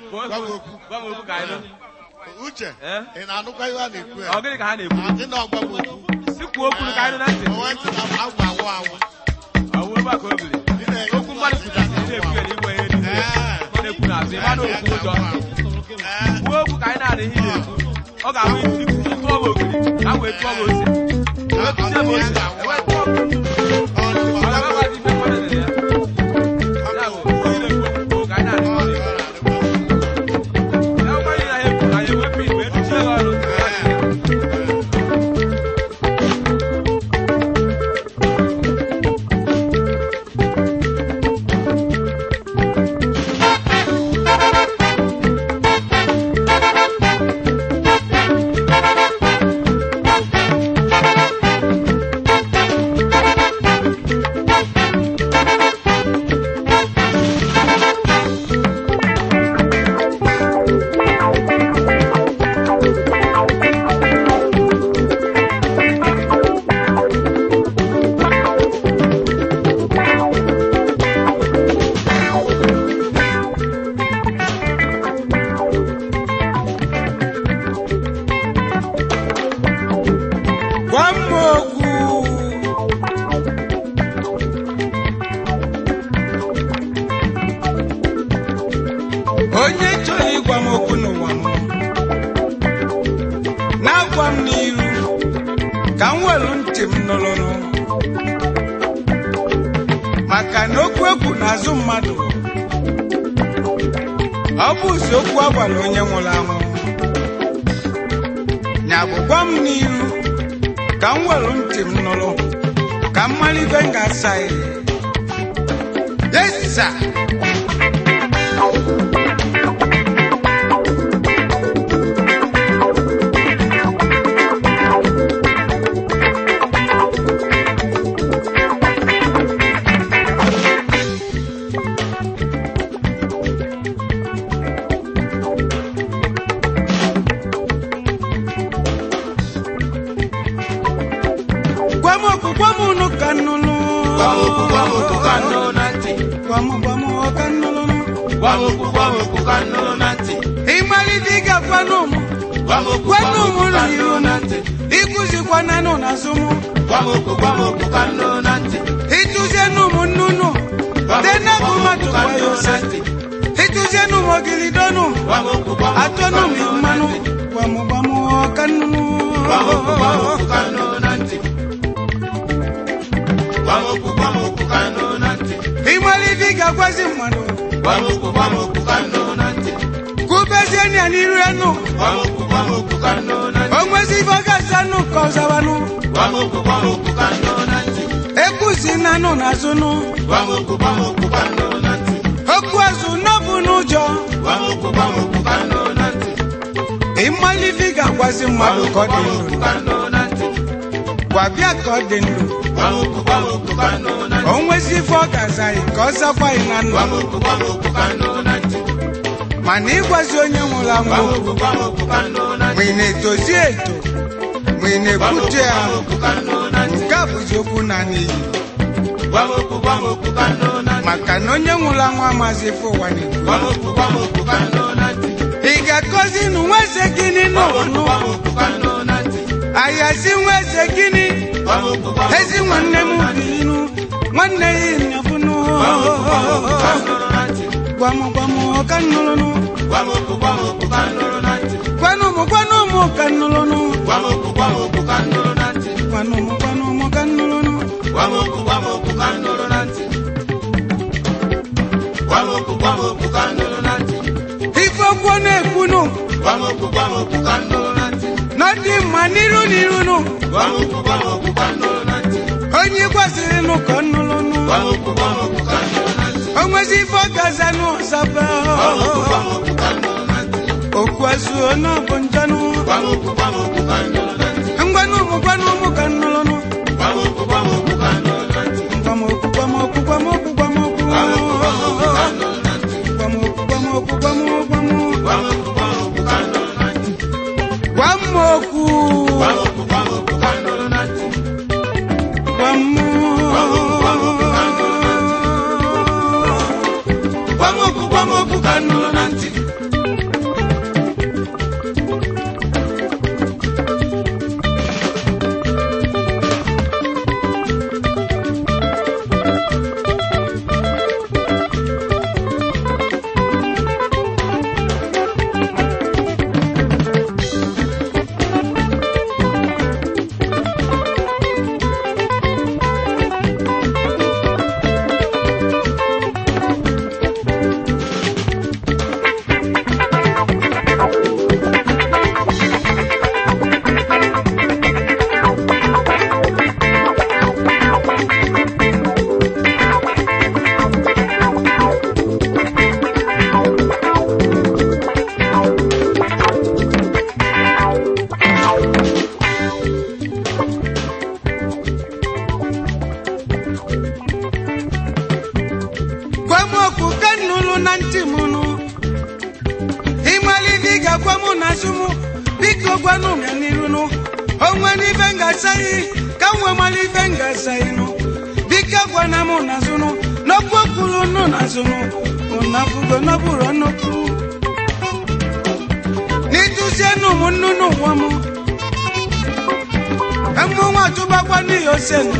Gwa m okwu. gwa m okwu ka anyị nụ uche Eh? ị na-anụkwa ihe a na-ekwu ya ọ gịnị ka ha na-ekwu Gị na ọgwa m okwu si kwuo okwu ka anyị nụ na ntị O wee sị na m agwa anwụ anwụ ọ wụ ebe a ka o biri Ị na-enye okwu mmadụ kwuchasị ị na-ekwu ya n'igwe ihe niile Eh. ọ na-ekwu n'azụ ịma na okwu ụjọ Eh, kwuo okwu ka anyị na-adị ihe ị na-ekwu ọ ga-abụ ikwu tụọ m ogiri ka m wee tụọ m ose wee tụzie m ose ewee tụọ m ọ dị- ọ ọ dị- ga-agbazi ife mmadụ dere ya ya bụ onye na-ekwu okwu ka anyị na-adị ihe ị na-ekwu ya nwa ihe na ya ekwu anyị ewepụ igwe etuchie ya ọnụ gwa m okwu onye chọrọ ịgwa m okwu n'ụwa m na-agwa m n'iru ka m welu ntị m nụrụnụ maka na okwu egwu n'azụ mmadụ ọ bụ okwu a gwara onye nwụrụ anwụ nya bụ gwa m n'iru ka m welu ntị m nụrụ ka m mara ibe m ga-asa ya yesa gwa m okwu gwa m unu ka m nụrụ gwa m okwu gwa m okwu ka m nụrụ na ntị gwa m gwa m ka m nụrụ gwa m okwu gwa m okwu ka m nụrụ na ntị ịmalite ịgakwanụ m gwa m okwu gwa m gwanụ m okwu ka m n'iru nụrụ m na ntị ịkụzikwananụ n'azụ m gwa m okwu gwa m okwu ka m nụrụ na ntị ịtụzienụ m nnụnụ gwa m dena okwu bụ gwa m mmadụ okwu ka m gwa ya nụrụ ose na ntị ịtụzienụ m ogilidonụ gwa m okwu gwa m okwu ka atọnụ m m nụrụ na mmanụ ntị gwa m gwa m ka nnụnụ gwa m okwu gwa m okwu ka m nụrụ na ntị gwa m okwu gwa m okwu ka m nụrụ na ntị ịmalite ịgagwazi mmadụ gwa m okwu gwa m okwu ka m nụrụ na ntị kwubezienụ ya n'iru ya nụ gwa m okwu gwa m okwu ka m nụrụ na ntị o nwezi ife ọ ga-azanụ ka ọ zawanụ gwa m okwu gwa m okwu ka m nụrụ na ntị ekwusi nanụ n'azụ nụ gwa m okwu gwa m okwu ka m nụrụ na ntị okwu azụ n'ọbụ n'ụjọ gwa m okwu gwa m okwu ka m nụrụ na ntị ịmalite ịgagwazi mmadụ ka ọ dị ndụ okwu ka m nụrụ na ntị gwa bịa ka ọ dị ndụ gwa m okwu gwa m okwu ka m nụrụ na ntị o nwezi ife ọ ga-aza anyị ka ọ zakwa anyị na ndụ gwa m okwu gwa m okwu ka m nụrụ na ntị mana ịgwazi onye nwụrụ anwụ gwa m okwu okwu gwa m okwu ka m nụrụ na ma ntị ị na-etozi eto ma ị gwa m okwu na-ekwute ya gwa m okwu ka m nụrụ na ntị nke a bụzi okwu na n'iyi gwa m okwu gwa m okwu ka m nụrụ na ntị maka na onye nwụrụ anwụ amazi ife ụwa na-ekwu gwa m okwu gwa m okwu ka m nụrụ na ntị ị ga-akọzi nụ nwa eze gịnị gwa m okwu n'ụnụ gwa m okwu ka m nụrụ na ntị ayazi nwa eze gịnị gwa m okwu gwa m ezi okwu ka m nwanne m nụrụ na ntị bilinu nwanne ya ịnyafụnụ gwa m okwu gwa m okwu ka m nụrụ na ntị gwa m gwa m ka nnụrụnụ gwa m okwu gwa m okwu ka m nụrụ na ntị gwanụ m gwanụ m ka nnụrụnụ gwa m okwu gwa m okwu ka m nụrụ na ntị gwanụ m gwanụ m ka nnụrụnụ gwa m okwu gwa m okwu ka m nụrụ na ntị gwa m okwu gwa m okwu ka m nụrụ na ntị ife okwu ọ na-ekwunụ gwa m okwu gwa m okwu ka m nụrụ na ntị na ọ dị mma n'iru n'irunụ gwa m okwu gwa m okwu ka m nụrụ na ntị onye gwaziri nụ ka nnụrụnụ gwa m okwu gwa m okwu ka m nụrụ na ntị o nwezi ife ọ ga-azanụ ọzaba gwa m okwu gwa m okwu ka m nụrụ na ntị okwu azuo na ọ bụ njanụ gwa m okwu gwa m okwu ka m nụrụ na ntị ngwanụ m gwanụ m ka nnụrụnụ gwa m okwu gwa m okwu ka m nụrụ na ntị gwa m okwu gwa m okwu gwa m okwu gwa m okwu gwa m okwu gwa m okwu ka m nụrụ na ntị gwa m okwu gwa m okwu gwa m okwu gwa m gwa m okwu gwa m okwu ka m nụrụ na ntị gwa m okwu gwa m okwu gwa m okwu ka m nụrụ na ntị gwa m gwa m okwu gwa m okwu ka m nụrụ na ntị n'okwu mụ na azụ mụ biko gwanụ m ya n'iru nụ onwe n'ife ngasaghị ka m wee mara ife ngasaghị nụ biko gwana mụ na azụ nụ n'okwu kwuru nụ na azụ nụ ụnafugo n'ọbụrụ nnukwu n'ịtụzienụ m nnu n'ụwa m mmụnwa tụbakwa n'ihi ose nụ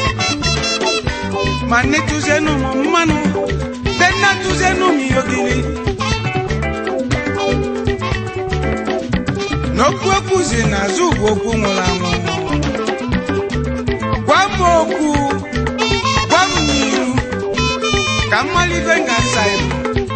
ma n'ịtụzienụ m mmanụ de nna tụzienụ m ihe ogiri n'okwu ekwuzi n'azụ bụ okwu nwụrụ anwụ gwa m okwu gwa m n'iru ka mmalibe ga-asa ibu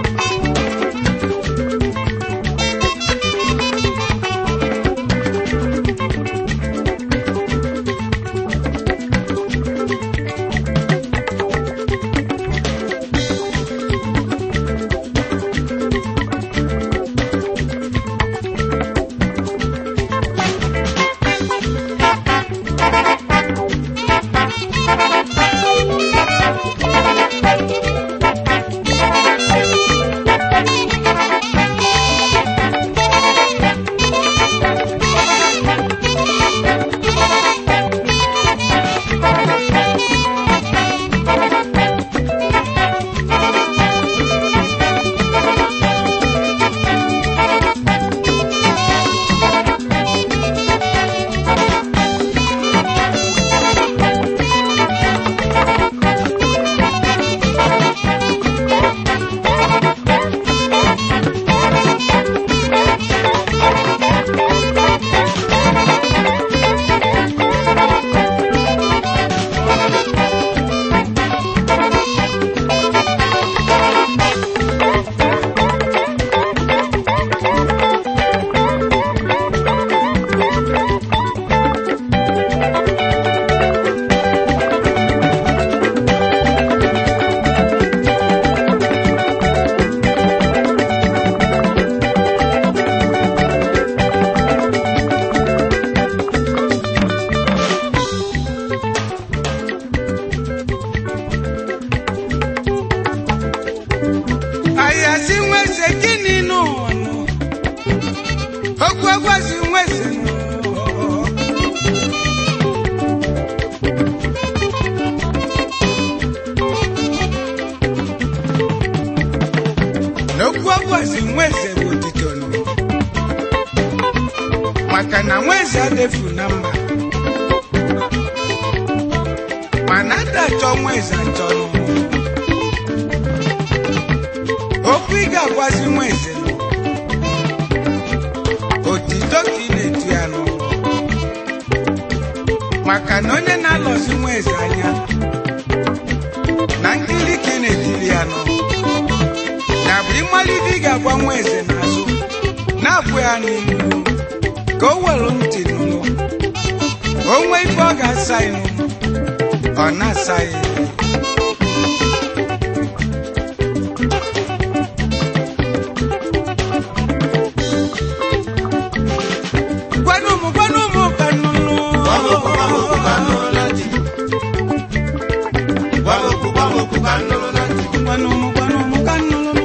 ayasi nweze gịnị n'ụwa nụ okwu egwazi nweze nụ n'okwu egwazi nweze bụ otito nụ maka na nweze adefu na mba mana adachọ nweze achọ nụ okwu ị ga-agwazi nwa eze nụ otito ka ị na-etu ya nụ maka na onye na-alọzi nwa eze anya na nkiri ka ị na-etiri ya nụ ya bụ ịmala ibe ị ga-agwa nwa eze n'azụ na-abụ ya n'ihu ka o were ntị nụnụ o nwee ife ọ ga-asa ịnụ ọ na-asa ya gwanụ m gwanụ m ka nnụnụ gwanụ m gwanụ m ka nnụnụ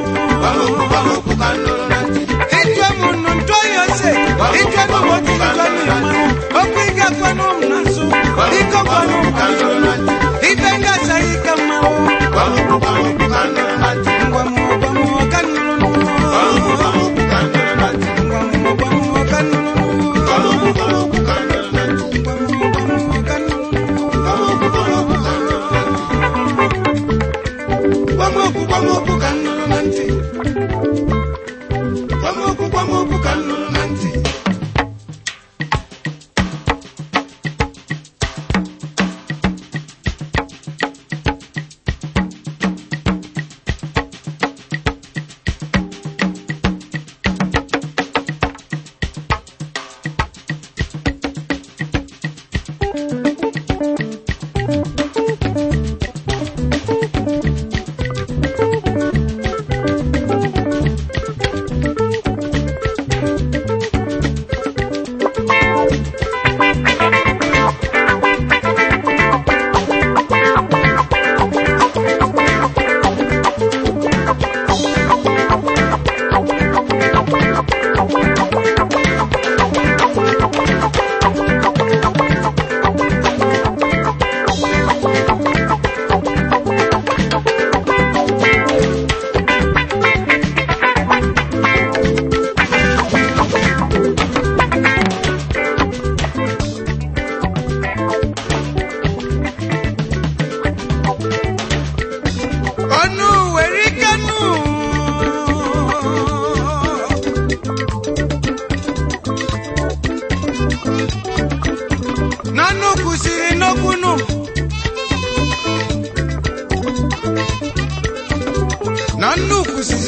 ịjụọ m nụ ntụọ ya ose ịjụọ m otu ịjụọ m mmanụ okwu ị ga-agwanụ m n'azụ biko gwanụ m ka nnụnụ ibe ngasaghị ka mmanụ ngwa m gwa m ka nnụnụ ngwa m gwa m ka nnụnụ ngwa m gwa m ka nnụnụ gbamokwu gbamokwu ka m nụrụ na ntị gbamokwu gbamokwu ka m nụrụ na ntị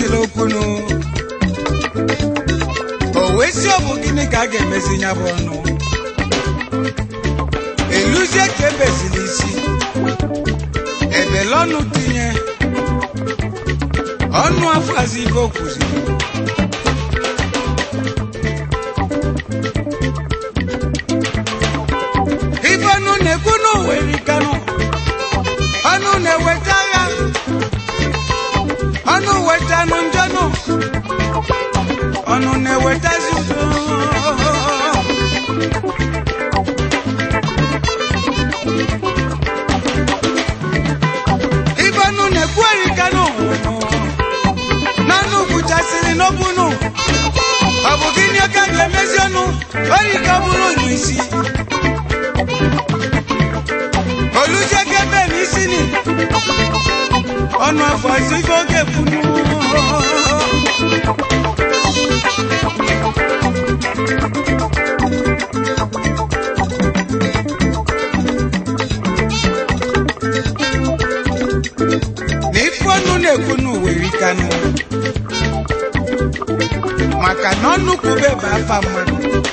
kwesịrị okwunu o wee si ọ bụ gịnị ka a ga-emezi ya bụ ọnụ eluzie ka ebezili isi ebele ọnụ tinye ọnụ afọazi ibe o kwuziri ife ọnụ na-ekwu n'ụwa erikanụ ọnụ na-eweta agha ọnụ wetanụ njọnụ ọnụ na-ewetazi udo ife ọnụ na-ekwu erikanụ n'ọnụ kwuchasịrị n'okwunu ọ bụ gịnị ka ga-emezi ọnụ orika bụrụ ụnụ isi olùjẹ́gẹ́ ní sí ni ọ̀nà àfọ̀sígógé funu. n'ifonu na-ekwunu were kanụ maka na ọnụkwụ beba afa mmadụ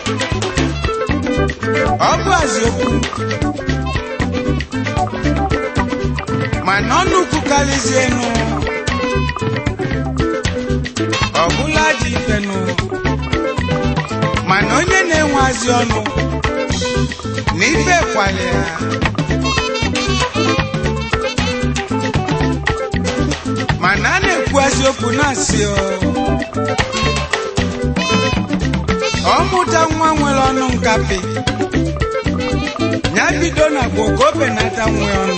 ọ bụ aziokwu mana ọnụ kwukarịzienụ ọbụla dị ifenụ mana onye na-enweazị ọnụ na ife kwale ya mana a na-ekwuazị okwu na-asị ọ ọmụta nwa nwere ọnụ nkapị ya bido na gboo ka o benata nwe ọnụ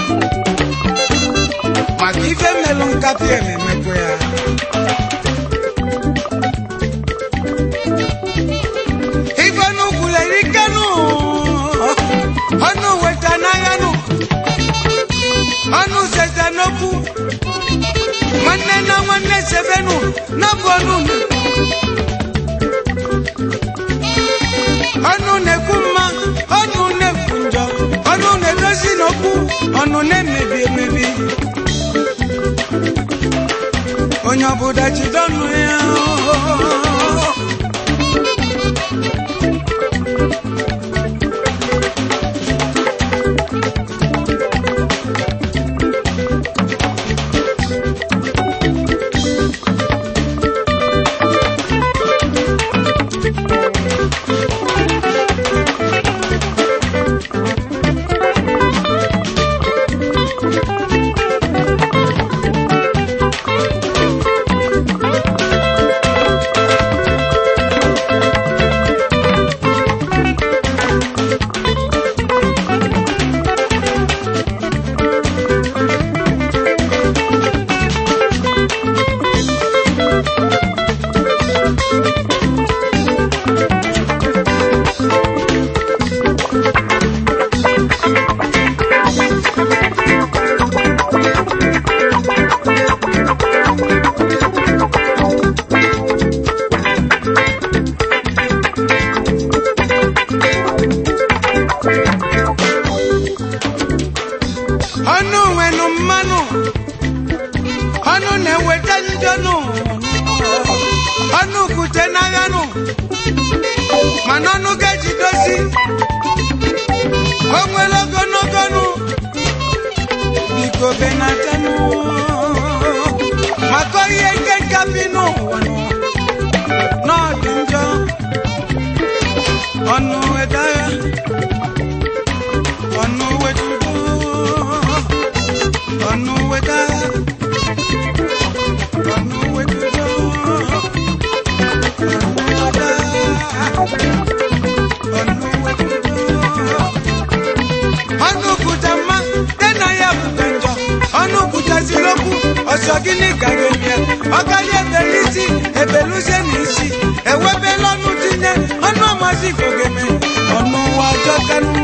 maka ife mmelụ nkapị ememekwa ya ife n'ukwulere ikenụ ọnụ weta n'aghanụ ọnụ seta n'okwu nwanne na nwanne sebenụ n'ọbụ ọnụ ọnụ na-ekwu mma ọnụ na-ekwu njọ ọnụ na-edozi n'okwu ọnụ na-emebi emebi onye ọbụla jide ọnụ ya ọnụ nwenụ mmanụ ọnụ na-eweta njọnụ ọnụ kwute n'aghanụ mana ọnụ ga-ejidozi o nwere ogologonụ biko benatanụ maka ihe nke nkapi n'ụwa nụ n'ọdị njọ ọnụ wedagha ọnụ wetudo ọnụ wedagha ọnụ wetudo ọnụ wedagha ọnụ wetudo ọnụ kwuta mma dị na ya bụta njọ ọnụ kwutaziri okwu ọsọ gịnị gara emie ọkarịa ebere isi ebeluzie n'isi ewebela ọnụ tinye ọnụ ọmazi ifogeme ọnụ ụwa ọjọọ kanụ